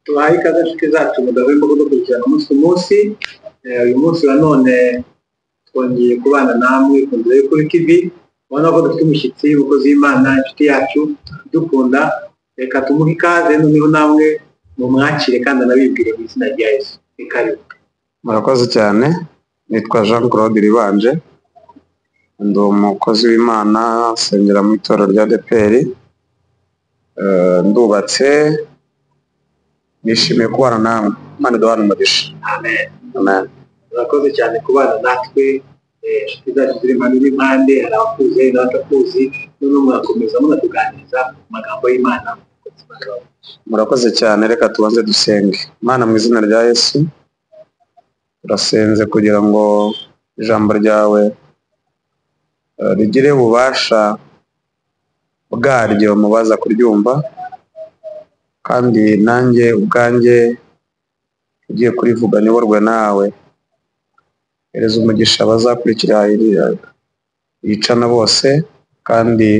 tubaye ikaze nshuti zacu mu rwego rwo gukurikirana umunsi ku munsi uyu munsi wa none twongeye kubana namwe ku nzira yo kuri tv ubona ko dufite umushyitsi umukozi w'imana inshuti yacu idukunda reka tumuhe ikaze noneho namwe mumwakire kandi anabibwire mu izina rya yesu ni karibu murakoze cyane nitwa jean claude ribanje ndi umukozi w'imana nsengera mu itorero rya deperi ndubatse nishimiye kubana nawe imana iduhana umugisha amen amen murakoze cyane kubana natwe eh, inshuti zacu ziri impande n'impande hari abakuze n'abatakuzi noneho murakomeza munatuganiriza ku magambo y'imana ku buzima bwawe. murakoze cyane reka tubanze dusenge imana mu izina rya yesu turasenze kugira ngo ijambo ryawe eh, rigire ububasha bwaryo mu baza kuryumva kandi nanjye ubwanjye ugiye kurivuga niborwe nawe hereza umugisha abazakurikira iriya yicana bose kandi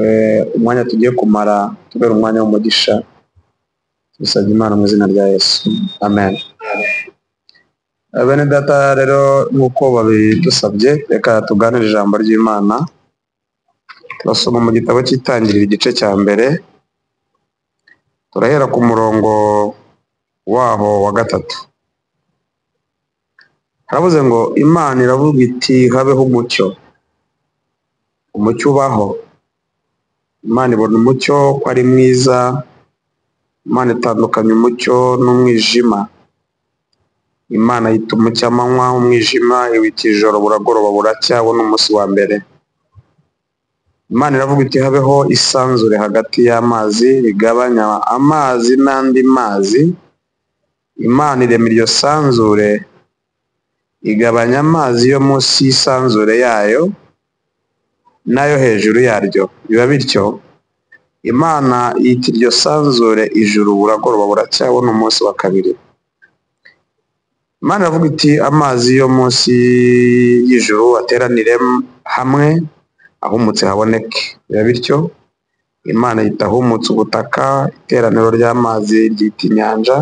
eh, umwanya tugiye kumara tubera umwanya w'umugisha tubisabye imana mu izina rya yesu amen Eh, bene data rero nk'uko babidusabye reka tuganire ijambo ry'imana turasoma mu gitabo cy'itangiriro igice cya mbere turahera ku murongo waho wa gatatu haravuze ngo imana iravuga iti habeho umucyo umucyo ubaho imana ibona umucyo ko ari mwiza imana itandukanya umucyo n'umwijima imana yita umucyo amanywa umwijima iwita ijoro buragoroba buracya wo n'umunsi wa mbere imana iravuga iti habeho isanzure hagati y'amazi rigabanya amazi n'andi mazi imana irema iryo sanzure igabanya amazi yo munsi y'isanzure yayo n'ayo hejuru yaryo biba bityo imana yita iryo sanzure ijuru buragoroba buracyabona umunsi wa kabiri imana iravuga iti amazi yo munsi y'ijuru ateranire hamwe ahumutse haboneke biba bityo imana yita ahumutse ubutaka iteraniro ry'amazi ryita inyanja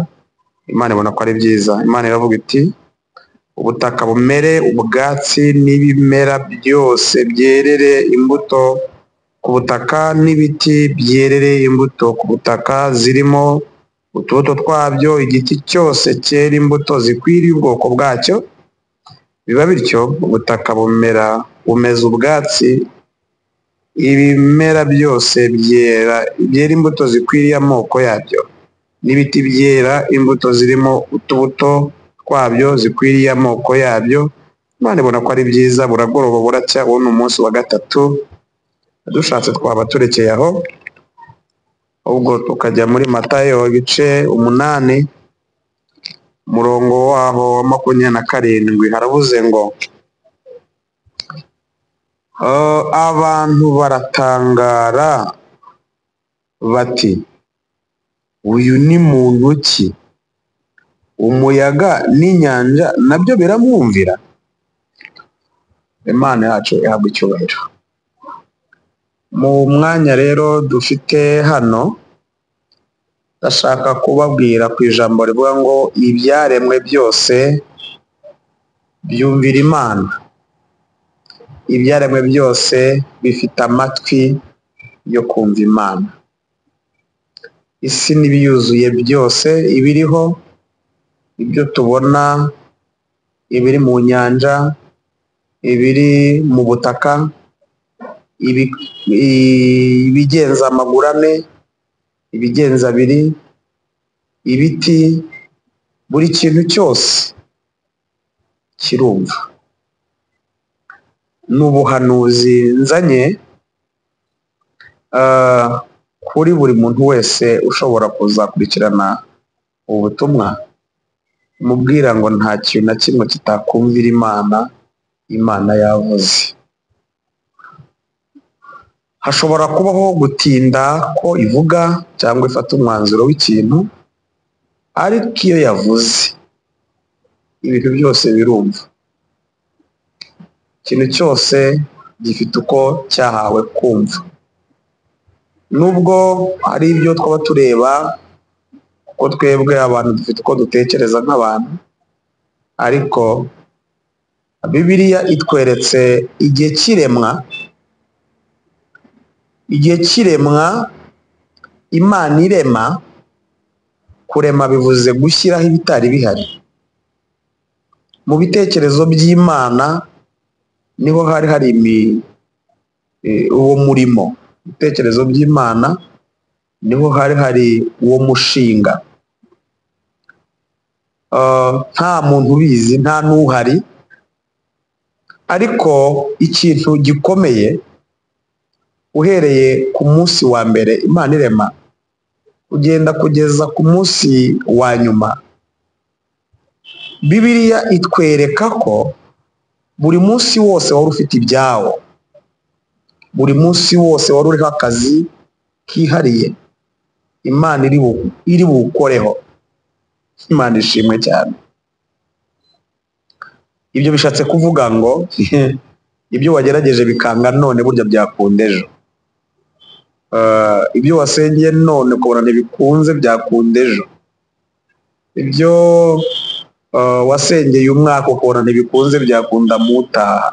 imana ibona ko ari byiza imana iravuga iti ubutaka bumere ubwatsi n'ibimera byose byerere imbuto ku butaka n'ibiti byerere imbuto ku butaka zirimo utubuto twabyo igiti cyose cyera imbuto zikwiriye ubwoko bwacyo biba bityo ubutaka bumera bumeze ubwatsi ibimera byose byera byera imbuto zikwiriye amoko yabyo n'ibiti byera imbuto zirimo utubuto twabyo zikwiriye amoko yabyo imana ibona ko ari byiza buragoroba buracya uwo ni umunsi wa gatatu dushatse twaba turekeye aho ahubwo tukajya muri matayo ibice umunani umurongo waho wa makumyabiri na karindwi harabuze ngo "Eh, abantu baratangara bati uyu ni muntu ki umuyaga n'inyanja nabyo biramwumvira imana yacu ihabwa icyubahiro mu mwanya rero dufite hano ndashaka kubabwira ku ijambo rivuga ngo ibyaremwe byose byumvira imana ibyaremwe byose bifite amatwi yo kumva imana isi n'ibiyuzuye byose ibiriho ibyo tubona ibiri mu nyanja ibiri mu butaka ibi- i- ibigenza amaguru ane ibigenza abiri ibiti buri kintu cyose kirumva ni ubuhanuzi nzanye ah, kuri buri muntu wese ushobora kuzakurikirana ubu butumwa mubwira ngo nta kintu na kimwe kitakumvira imana imana yavuze hashobora kubaho gutinda ko ivuga cyangwa ifata umwanzuro w'ikintu ariko iyo yavuze ibintu byose birumva ikintu cyose gifite uko cyahawe kumva nubwo hari ibyo twaba tureba kuko twebwe abantu dufite uko dutekereza nk'abantu ariko bibiliya itweretse igihe cy'iremwa igihe cy'iremwa imana irema kurema bivuze gushyiraho ibitari bihari mu bitekerezo by'imana niho hari hari imi- eh, uwo murimo mu bitekerezo by'imana niho hari hari uwo mushinga Ah, nta muntu ubizi nta n'uhari ariko ikintu gikomeye uhereye ku munsi wa mbere imana irema ugenda kugeza ku munsi wa nyuma bibiliya itwereka ko buri munsi wose wari ufite ibyawo buri munsi wose wari uriho akazi kihariye imana iri bu- iri buwukoreho imana ishimwe cyane ibyo bishatse kuvuga ngo ibyo wagerageje bikanga none burya byakunda ejo Eh, ibyo wasengeye none ukabona ntibikunze byakunda ejo ibyo eh, wasengeye umwaka ukabona ntibikunze byakunda mutaha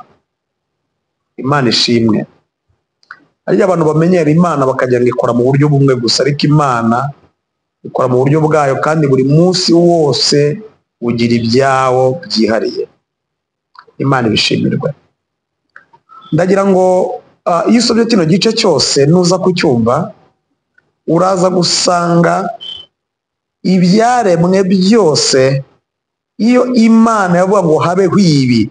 imana ishimwe harya abantu bamenyera imana bakagira ngo ikora mu buryo bumwe gusa ariko imana ikora mu buryo bwayo kandi buri munsi wose ugira ibyawo byihariye imana ibishimirwe ndagira ngo ah, iyo usomye kino gice cyose nuza kucyumva uraza gusanga ibyaremwe byose iyo imana yavuga ngo habeho ibi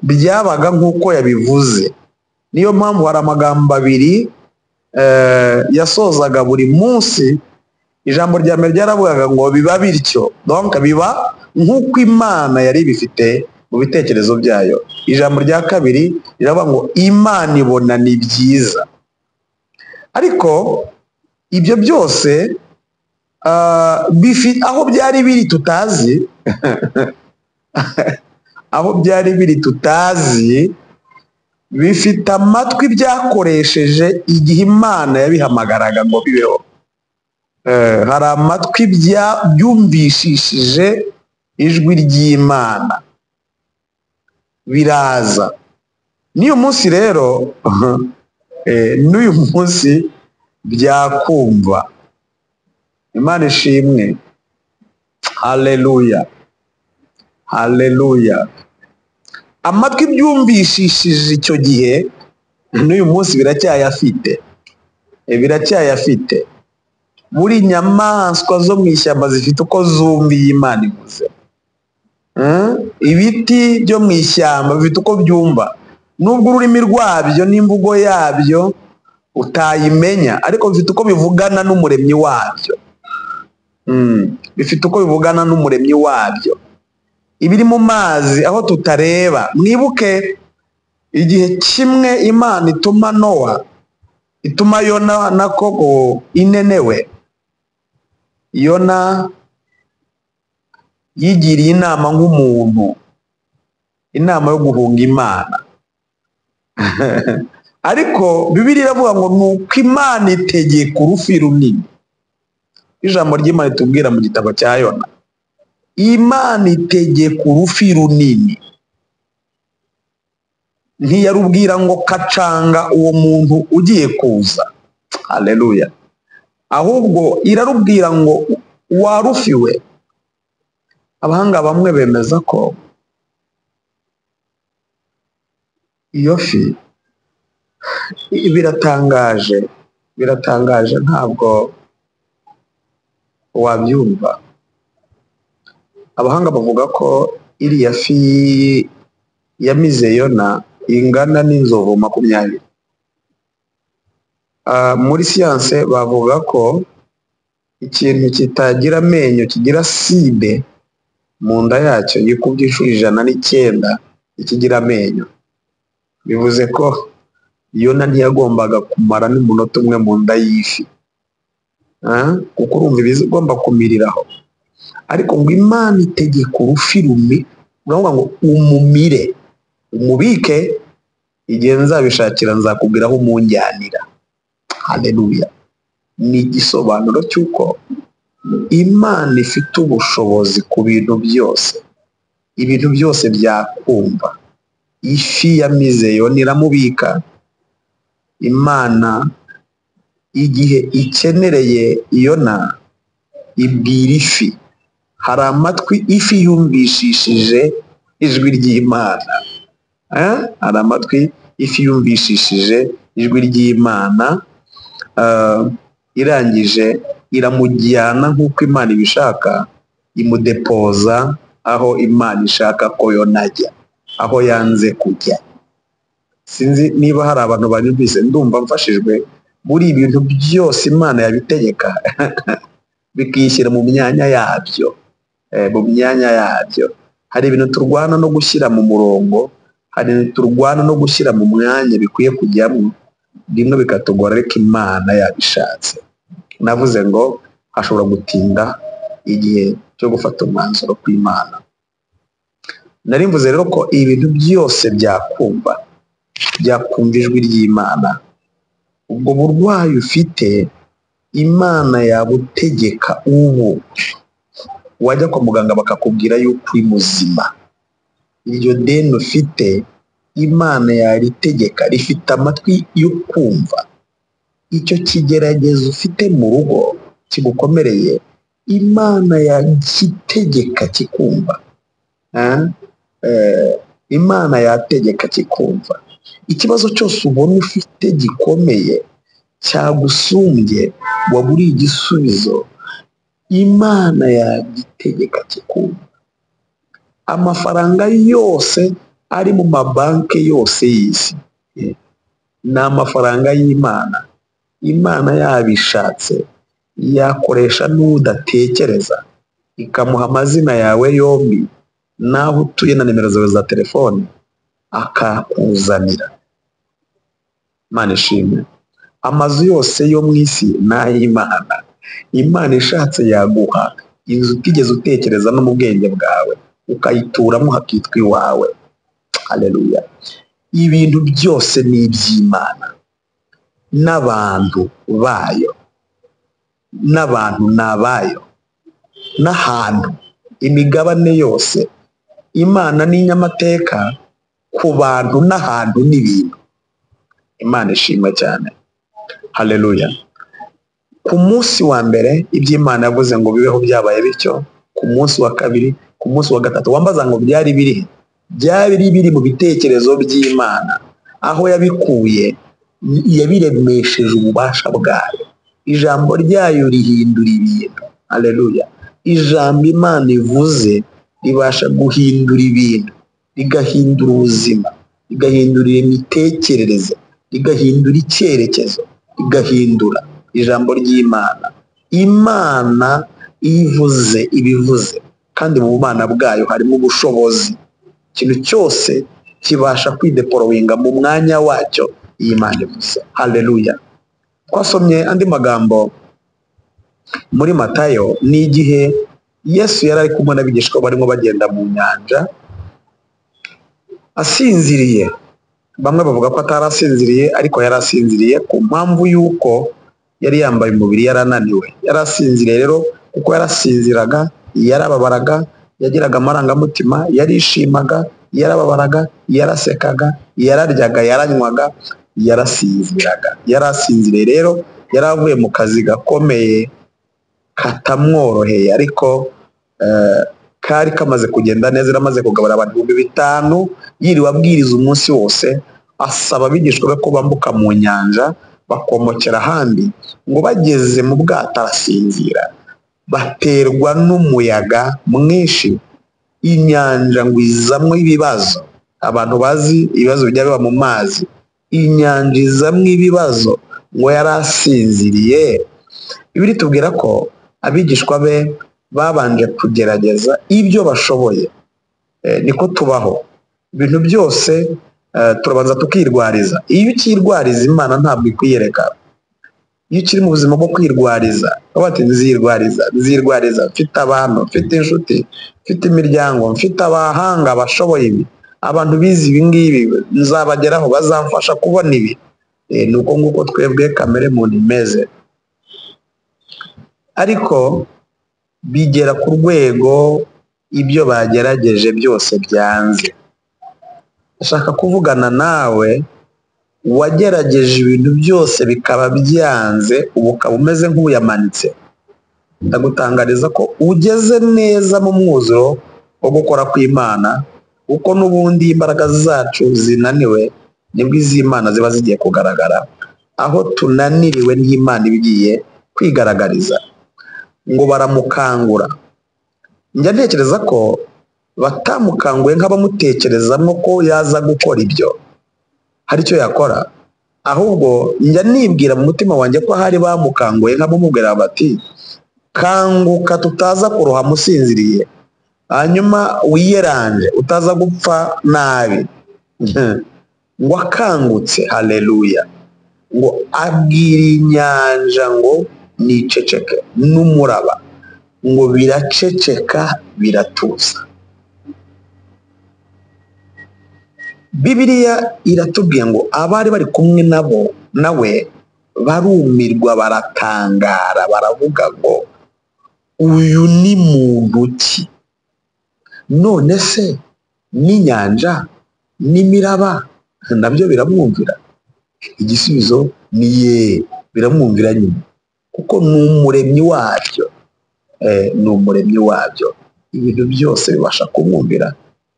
byabaga nk'uko yabivuze niyo mpamvu hari amagambo abiri eh, yasozaga buri munsi ijambo rya mbere ryaravugaga ngo biba bityo donc biba nk'uko imana yari ibifite mu bitekerezo byayo ijambo rya kabiri riravuga ngo imana ibona ni byiza ariko ibyo byose ah, bifi- aho byari biri tutazi aho byari biri tutazi bifite amatwi byakoresheje igihe imana yabihamagaraga ngo bibeho Eh, hari amatwi bya- byumvishishije ijwi ry'imana biraza n'uyu munsi rero eh, n'uyu munsi byakumva imana ishimwe haleluya haleluya amatwi byumvishishije icyo gihe n'uyu munsi biracyayafite Eh, biracyayafite buri nyamaswa zo mu ishyamba zifite uko zumva iyi Imana ivuze Mm? ibiti byo mu ishyamba bifite uko byumva nubwo ururimi rwabyo n'imvugo yabyo utayimenya ariko bifite uko bivugana n'umuremyi wabyo Mm. bifite uko bivugana n'umuremyi wabyo ibiri mu mazi aho tutareba mwibuke igihe kimwe imana ituma nowa ituma yona na koko inenewe yona yigiriye inama nk'umuntu inama yo guhunga imana ariko bibiri iravuga ngo ni uko imana itegeka urufi runini ijambo ry'imana itubwira mu gitabo cya yona imana itegeka urufi runini ntiyarubwira ngo kacanga uwo muntu ugiye kuza haleluya ahubwo irarubwira ngo warufiwe abahanga bamwe bemeza ko iyo fi i- biratangaje biratangaje ntabwo wabyumva abahanga bavuga ko iriya fi yamize yona ingana n'inzovu makumyabiri Ah, muri siyanse bavuga ko ikintu kitagira amenyo kigira sibe mu nda yacyo yikubye inshuro ijana n'icyenda ikigira amenyo bivuze ko yona ntiyagombaga kumara n'umunota umwe mu nda y'ifi Ah, kuko urumva iba igomba kumiriraho ariko ngo imana itegeka urufi rumi uravuga ngo umumire umubike igihe nzabishakira nzakubwira aho umunjyanira haleluya ni igisobanuro cy'uko imana ifite ubushobozi ku bintu byose ibintu byose byakumva ifi ya mizeyoni iramubika imana igihe ikenereye yona ibwira ifi hari amatwi ifi yumvishishije ijwi ry'imana Eh? hari amatwi ifi yumvishishije ijwi ry'imana Ah, irangije iramujyana nk'uko imana ibishaka imudepoza aho imana ishaka ko yonajya aho yanze kujya sinzi niba hari abantu banyumvise ndumva mfashijwe muri ibi bintu byose imana yabitegeka bikishyira mu myanya yabyo eh, mu myanya yabyo hari ibintu turwana no gushyira mu murongo hari ibintu turwana no gushyira mu mwanya bikwiye kujyamo bimwe bikatugora ariko imana yabishatse navuze ngo hashobora gutinda igihe cyo gufata umwanzuro kw'imana nari mvuze rero ko ibintu byose byakumva byakumva ijwi ry'imana ubwo burwayi ufite imana yabutegeka ubu wajya kwa muganga bakakubwira yuko uri muzima iryo deni ufite imana yaritegeka rifite amatwi yo kumva icyo kigeragezo ufite mu rugo kigukomereye imana yagitegeka kikumva Ah, eh, imana yategeka kikumva ikibazo cyose ubona ufite gikomeye cyagusumbye waburiye igisubizo imana yagitegeka kikumva amafaranga yose ari mu mabanki yose y'isi eh, ni amafaranga y'imana imana yabishatse yakoresha n'udatekereza ikamuha amazina yawe yombi n'aho utuye na nimero zawe za telefoni akakuzanira imana ishimwe amazu yose yo mu isi ni ay'imana imana ishatse yaguha inzu utigeze utekereza no mu bwenge bwawe ukayituramo hakitwa iwawe haleluya ibintu byose ni iby'imana n'abantu bayo n'abantu ni abayo n'ahantu imigabane yose imana n'inyamateka ku bantu n'ahantu n'ibintu imana ishimwe cyane haleluya ku munsi wa mbere iby'imana yavuze ngo bibeho byabaye bityo ku munsi wa kabiri ku munsi wa gatatu wambaza ngo byari biri he? byari biri mu bitekerezo by'imana aho yabikuye yabiremesheje ububasha bwayo ijambo ryayo rihindura ibintu aleluya ijambo imana ivuze ribasha guhindura ibintu rigahindura ubuzima rigahindura imitekerereze rigahindura icyerekezo rigahindura ijambo ry'imana imana iyo ivuze ibivuze kandi mu bumana bwayo harimo ubushobozi ikintu cyose kibasha kwidepolowinga mu mwanya wacyo iyi mana ivuze haleluya twasomye andi magambo muri matayo ni igihe yesu yari ari kumwe n'abigishwa barimo bagenda mu nyanja asinziriye bamwe bavuga ko atari asinziriye ariko yari asinziriye ku mpamvu y'uko yari yambaye umubiri yari ananiwe yari asinziriye rero kuko yarasinziraga yarababaraga yagiraga amarangamutima yarishimaga yarababaraga yarasekaga yararyaga yaranywaga yarasinziraga yari asinziriye rero yari avuye mu kazi gakomeye katamworoheye ariko eh, kari kamaze kugenda neza yaramaze kugabura abantu ibihumbi bitanu yiriwe abwiriza umunsi wose asaba abigishwa be ko bambuka mu nyanja bakomokera ahandi ngo bageze mu bwato arasinzira baterwa n'umuyaga mwinshi inyanja ngo izamwo ibibazo abantu bazi ibibazo bijya biba mu mazi inyanja izamwo ibibazo ngo yari asinziriye bibiri tubwira ko abigishwa be babanje kugerageza ibyo bashoboye Eh, niko tubaho ibintu byose eh, turabanza tukirwariza iyo ukirwariza imana ntabwo ikwiyereka iyo ukiri mu buzima bwo kwirwariza uba ati nzirwariza nzirwariza mfite abantu mfite inshuti mfite imiryango mfite abahanga bashoboye ibi abantu bize ibi ngibi nzabageraho bazamfasha kubona ibi Eh, ni uko nguko twebwe kamere muntu imeze ariko bigera ku rwego ibyo bagerageje byose byanze ndashaka kuvugana nawe wagerageje ibintu byose bikaba byanze ubu ukaba umeze nk'uyamanitse ndagutangariza ko ugeze neza mu mwuzuro wo gukora kw'imana kuko n'ubundi imbaraga zacu zinaniwe nibwo iz'imana ziba zigiye kugaragara aho tunaniriwe n'imana iba igiye kwigaragariza ngo baramukangura njya ntekereza ko batamukanguye nk'abamutekerezamo ko yaza gukora ibyo hari icyo yakora ahubwo njya nibwira mu mutima wanjye ko hari bamukanguye nk'abamubwira bati kanguka tutaza kurohama usinziriye hanyuma wiyeranje utaza gupfa nabi ngo akangutse hareruya ngo abwira inyanja ngo niceceke n'umuraba ngo biraceceka biratuza bibiriya iratubwiye ngo abari bari kumwe nabo nawe barumirwa baratangara baravuga ngo uyu ni muntu ki none se n'inyanja n'imiraba nabyo biramwumvira igisubizo ni ye biramwumvira nyine kuko ni umuremyi wabyo ni umuremyi wabyo ibintu byose bibasha kumwumvira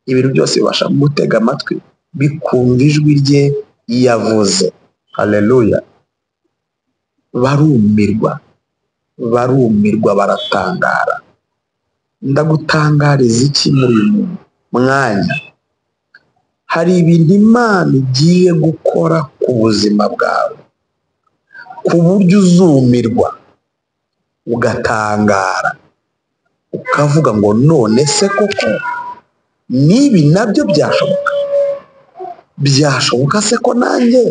ibintu byose bibasha kumutega amatwi bikumva ijwi rye yavuze hareruya barumirwa barumirwa baratangara ndagutangariza iki muri uyu mwanya hari ibintu imana igiye gukora ku buzima bwawe ku buryo uzumirwa ugatangara ukavuga ngo none se koko n'ibi nabyo byashoboka byashoboka se ko nanjye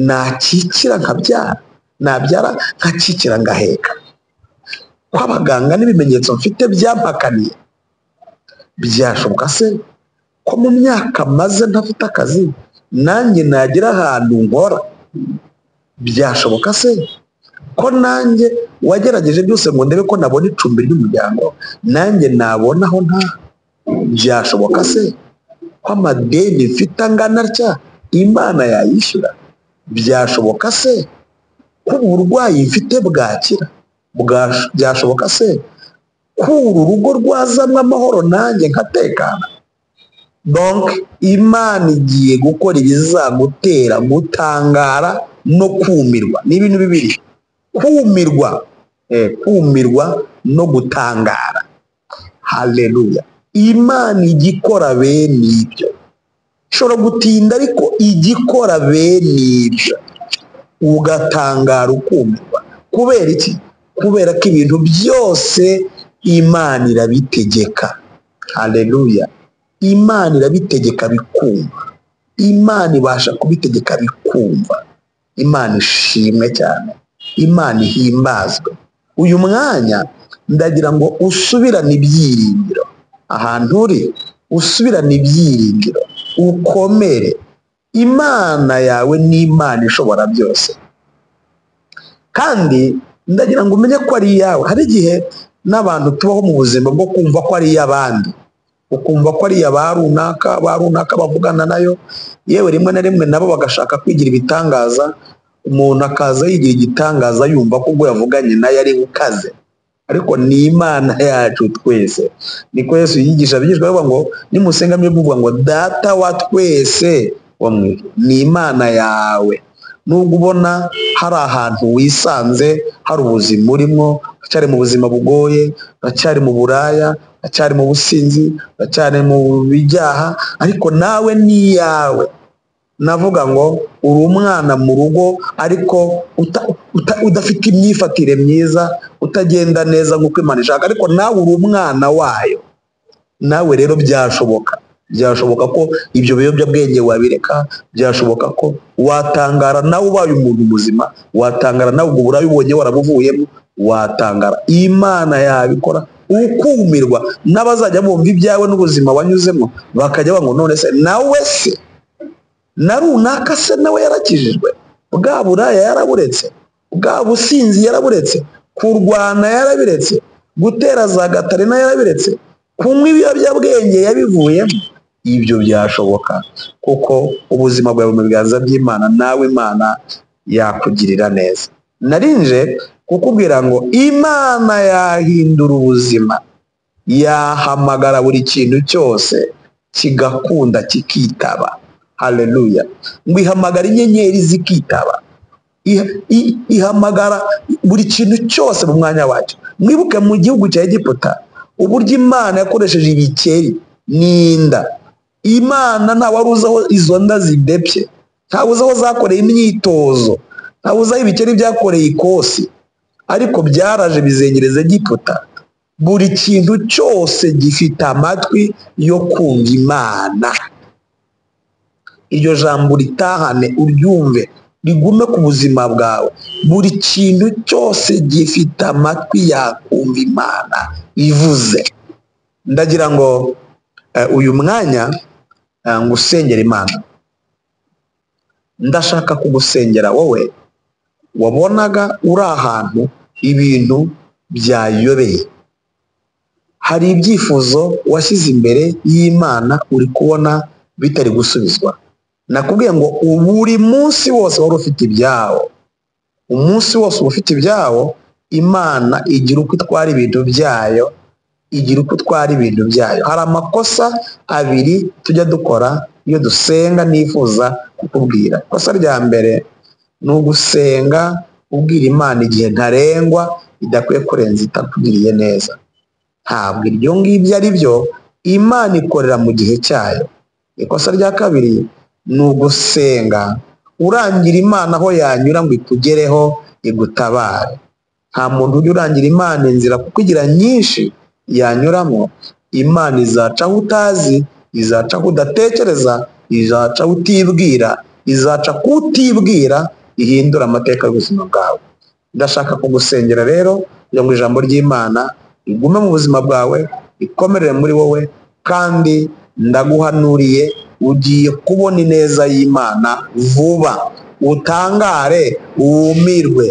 nakikira nkabyara nabyara nkakikira ngaheka ko abaganga n'ibimenyetso mfite byampakaniye byashoboka se ko mu myaka maze ntafite akazi nanjye nagira ahantu nkora byashoboka se ko nanjye wagerageje byose ngo ndebe ko nabona icumbi ry'umuryango nanjye nabona aho nta byashoboka se ko amadeni mfite angana atya imana yayishyura byashoboka se ko uburwayi mfite bwakira byashoboka se ko uru rugo rwazamo amahoro nanjye nkatekana donke imana igiye gukora ibizagutera gutangara no kumirwa ni ibintu bibiri kumirwa kumirwa no gutangara hareruya imana igikora bene ibyo ishobora gutinda ariko igikora bene ibyo ugatangara ukumirwa kubera iki kubera ko ibintu byose imana irabitegeka hareruya imana irabitegeka bikumva imana ibasha kubitegeka bikumva imana ishimwe cyane imana ihimbazwe uyu mwanya ndagira ngo usubirane ibyiringiro ahantu uri usubirane ibyiringiro ukomere imana yawe ni imana ishobora byose kandi ndagira ngo umenye ko ari iyawe hari igihe n'abantu tubaho mu buzima bwo kumva ko ari iy'abandi ukumva ko ari iya ba runaka ba runaka bavugana nayo yewe rimwe na rimwe nabo bagashaka kwigira ibitangaza umuntu akaza yigira igitangaza yumva ko ubwo yavuganye nayo ari ukaze ariko ni imana yacu twese niko Yesu yigisha abigishwa bavuga ngo nimusenga mwe muvuga ngo data wa twese wamwe ni imana yawe nubwo ubona hari ahantu wisanze hari ubuzima urimo uracyari mu buzima bugoye uracyari mu buraya uracyari mu businzi uracyari mu bibyaha ariko nawe ni iyawe navuga ngo uri umwana mu rugo ariko udafite imyifatire myiza utagenda neza nk'uko imana ishaka ariko nawe uri umwana wayo nawe rero byashoboka byashoboka ko ibyo biyobyabwenge wabireka byashoboka ko watangara nawe ubaye umuntu muzima watangara nawe ubwo burabibonye warabuvuyemo watangara imana yabikora ukumirwa n'abazajya bumva ibyawe n'ubuzima wanyuzemo bakajya ngo none se nawe se na runaka se nawe yarakijijwe bwa buraya yaraburetse bwa businzi yaraburetse kurwana yarabiretse gutera za gatarina yarabiretse kunywa ibiyobyabwenge yabivuyemo ibyo byashoboka kuko ubuzima bwawe mu biganza by'imana nawe imana yakugirira neza narinje kukubwira ngo imana yahindura ubuzima yahamagara buri kintu cyose kigakunda kikitaba haleluya ngo ihamagara inyenyeri zikitaba Iha- i- ihamagara buri kintu cyose mu mwanya wacyo mwibuke mu gihugu cya egiputa uburyo imana yakoresheje ibikeri n'inda imana ntawe wari uzi aho izo nda zidebye ntawe uzi aho zakoreye imyitozo ntawe uzi aho ibikeri byakoreye ikosi ariko byaraje bizengereza egiputa buri kintu cyose gifite amatwi yo kumva imana iryo jambo ritahane uryumve rigume ku buzima bwawe buri kintu cyose gifite amatwi yakumva imana ivuze ndagira ngo eh, uyu mwanya eh, ngusengera imana ndashaka kugusengera wowe wabonaga uri ahantu ibintu byayobeye hari ibyifuzo washyize imbere y'imana uri kubona bitari gusubizwa nakubwiye ngo buri munsi wose wari ufite ibyawo umunsi wose uba ufite ibyawo imana igira uko itwara ibintu byayo igira uko itwara ibintu byayo hari amakosa abiri tujya dukora iyo dusenga nifuza kukubwira ikosa rya mbere ni ugusenga ubwira imana igihe ntarengwa idakwiye kurenza itakugiriye neza ntabwo ibyo ngibyo ari byo imana ikorera mu gihe cyayo ikosa rya kabiri ni ugusenga urangira imana aho yanyura ngo ikugereho igutabare nta muntu ujya urangira imana inzira kuko igira nyinshi yanyuramo imana izaca aho utazi izaca aho udatekereza izaca aho utibwira izaca ku utibwira ihindura amateka y'ubuzima bwawe ndashaka kugusengera rero kugira ngo ijambo ry'imana rigume mu buzima bwawe rikomerere muri wowe kandi ndaguhanuriye ugiye kubona ineza y'imana vuba utangare wumirwe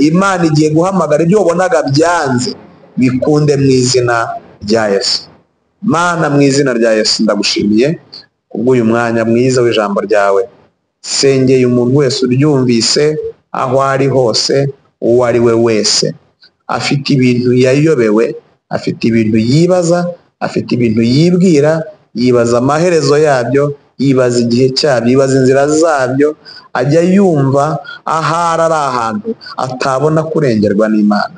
imana igiye guhamagara ibyo wabonaga byanze bikunde mu izina rya yesu mana mu izina rya yesu ndagushimiye kubw'uyu mwanya mwiza w'ijambo ryawe sengeye umuntu wese uryumvise aho ari hose uwo ari we wese afite ibintu yayobewe afite ibintu yibaza afite ibintu yibwira yibaza amaherezo yabyo yibaza igihe cyabyo yibaza inzira zabyo ajya yumva ahari ari ahantu atabona kurengerwa n'imana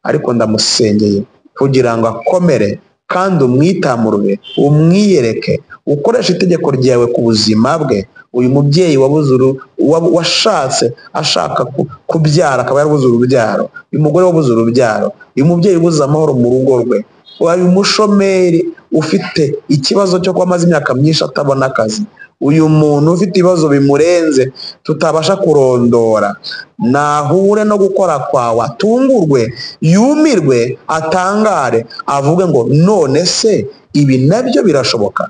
ariko ndamusengeye kugira ngo akomere kandi umwitamurure umwiyereke ukoreshe itegeko ryawe ku buzima bwe uyu mubyeyi wabuze uru- wa- washatse ashaka ku- kubyara akaba yarabuze urubyaro uyu mugore wabuze urubyaro uyu mubyeyi ubuze amahoro mu rugo rwe uyu mushomeri ufite ikibazo cyo kuba amaze imyaka myinshi atabona akazi uyu muntu ufite ibibazo bimurenze tutabasha kurondora nahure no gukora kwawe atungurwe yumirwe atangare avuge ngo none se ibi nabyo birashoboka